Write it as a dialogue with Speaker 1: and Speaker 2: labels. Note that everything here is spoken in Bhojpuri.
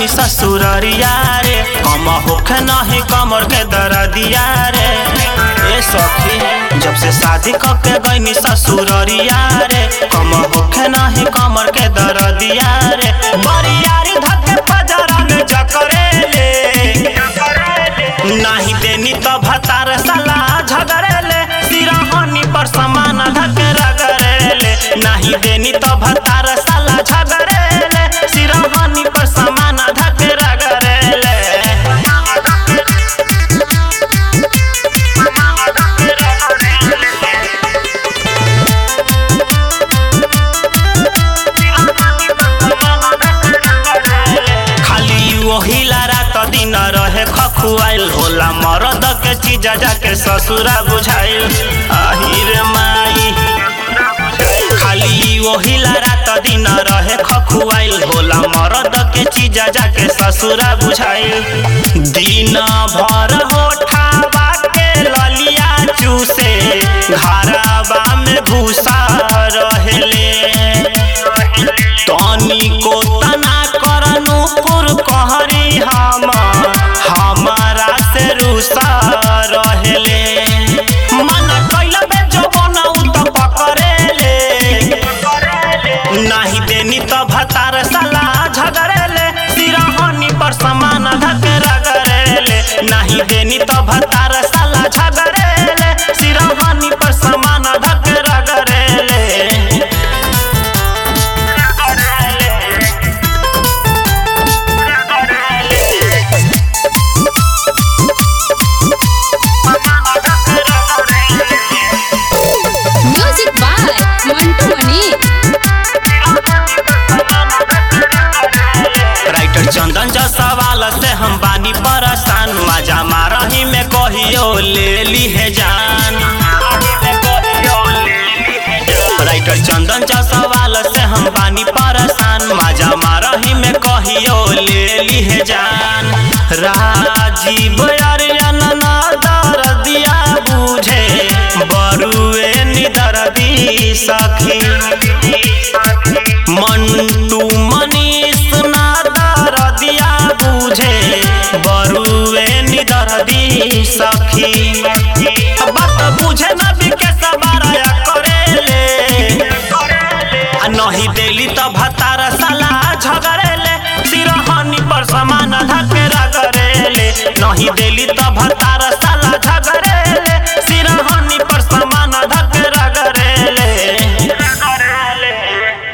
Speaker 1: गईनी ससुररिया रे कम होखे नहीं कमर के दरदिया रे ए सखी जब से शादी करके गईनी ससुररिया रे कम होखे नहीं कमर के दरदिया रे बरियारी धके फजरा में चकरे ले नहीं देनी तो भतार सला झगड़ेले सिरहनी पर समान धके रगड़ेले नहीं देनी तो भतार सला झगड़ेले सिरहनी पर समान धके रगड़ेले खाली वही रात दिन रहे खखुआइल होला मरद के चीज जाके ससुरा बुझाइल आहिर माई खाली वही रात दिन रहे खखुआइल होला मरद के चीज जाके ससुरा बुझाइल दिन भर होठावा के ललिया चूसे घरवा में भूसा रहेले तनी को तना करनु पुर कहरी हम हमारा से रुसा रहेले मन कैल बे जवन उ त पकड़ेले नहीं देनी तो भतार सला झगड़ेले सिरहनी पर समान धके रगड़ेले नहीं देनी तो भतार सला झगड़ेले सिरहनी पर समान धके रगड़ेले
Speaker 2: music by Mantu Mani
Speaker 1: writer Chandan जा सवाल से हम बानी परेशान मजा मारही में कहियो ले ली है जान राइटर चंदन जा सवाल से हम बानी परेशान मजा मारही में कहियो ले ली है जान राजीव अरियन ना दर्दिया बुझे बरुए निदर्दी सखी मंटू मनीष ना दर्दिया बुझे बरुए निदर्दी सखी बात बुझे न बिके सबारा करेले आ नहीं देली तो भतार साला झगड़ेले सिरहनी पर समान धके रगड़ेले नहीं देली तो भतार